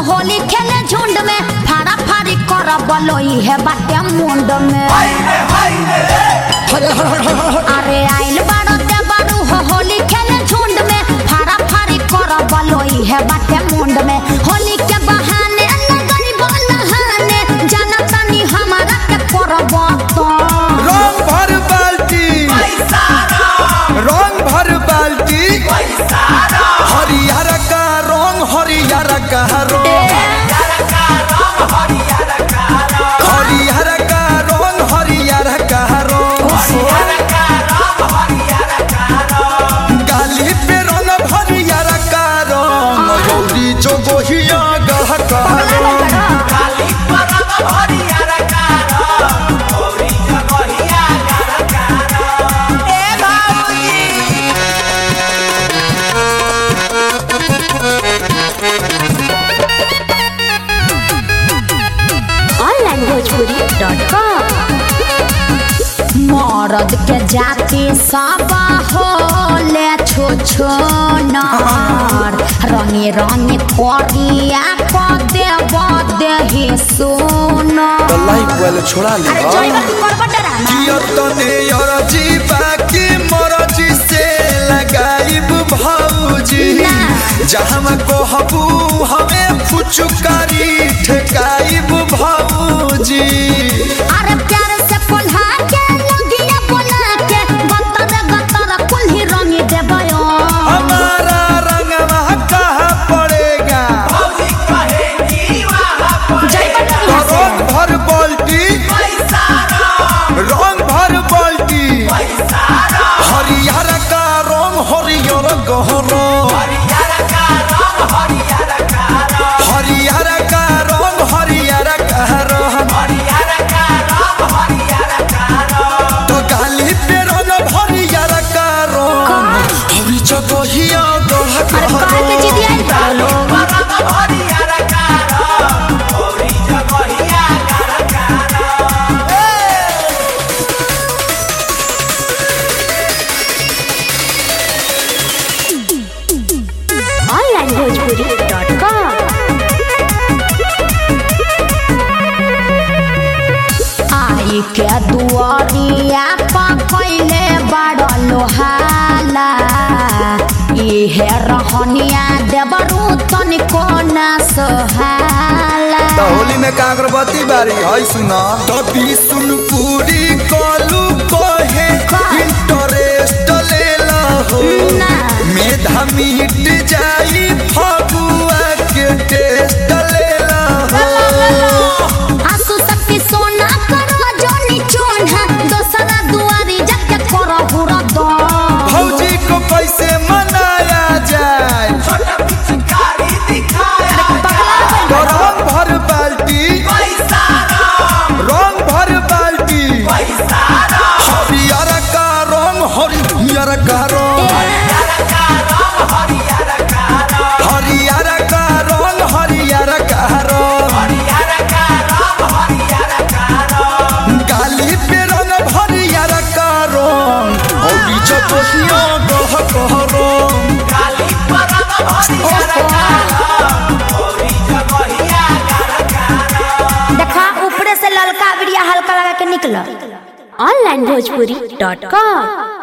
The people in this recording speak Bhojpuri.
होली खेले झुंड में फाड़ा फाड़ी कर बलोई है बाटे मुंड में अरे आइल बाड़ो ते बाड़ू हो होली खेले झुंड में फाड़ा फाड़ी कर बलोई है बाटे मुंड में होली के बहाने लगनी बहाने जाना तानी हमारा के करब तो रंग भर बाल्टी रंग भर बाल्टी हरियर का रंग हरियर का रंग हरियर का रंग हरियर का रंग गाली पे रंग हरियर का रंग गौरी जो गोहिया गह का रंग ऑनलाइन भोजपुरी डॉट कॉम मरद के जाति सब होले छो छो नर रंगे रंगे करिया क देव देहि सोनर लाइफ वाले छोड़ा ले अरे जइबा तू करबा डरामा यतने अरजी बाकी मरजी से लगाइब भौजी ना। जहाँ कहबू हमें फुचकारी ठेकाइब भौजी अरे प्यार से कोल्हा के लगिया बोला के गतर गतर कुल्ही रंगी देबयो हमारा रंगवा कहाँ पड़ेगा जइबा तू यहाँ से। रंग भर बाल्टी रंग भर बाल्टी हरियर का रंग हरियर गहरा हरियर का रंग हरियर गहरा तो गाली पे रंग हरियर का रंग हरी जगहिया गह अरे काहे के जिदी आइल बा लोग ऑनलाइन भोजपुरी डॉट कॉम आई के दुआरिया पा कैले बड़ लोहाला इहे रहनिया देवरू तनिको ना सोहाला होली में का अगरबत्ती बारी है सुना तभी सुन पूरी कलू कहे इंटरेस्ट लेला हो ना। मेधा मिट जाई फगुआ के टेस्ट लेला हो आंसू शक्ति सोना करो जोनी चोना दोसरा दुआरी जाके करो बुरा दो भौजी को कैसे मनाया जाए तो रंग भर बाल्टी रंग भर बाल्टी हरियर का रंग हरियर का रंग हरियर का रंग हरियर का रंग गाली पे रंग हरियर का रंग और चपोहिया गह गह रंग देखा ऊपरे से ललका बिड़िया हल्का लगा के निकला ऑनलाइन भोजपुरी डॉट कॉम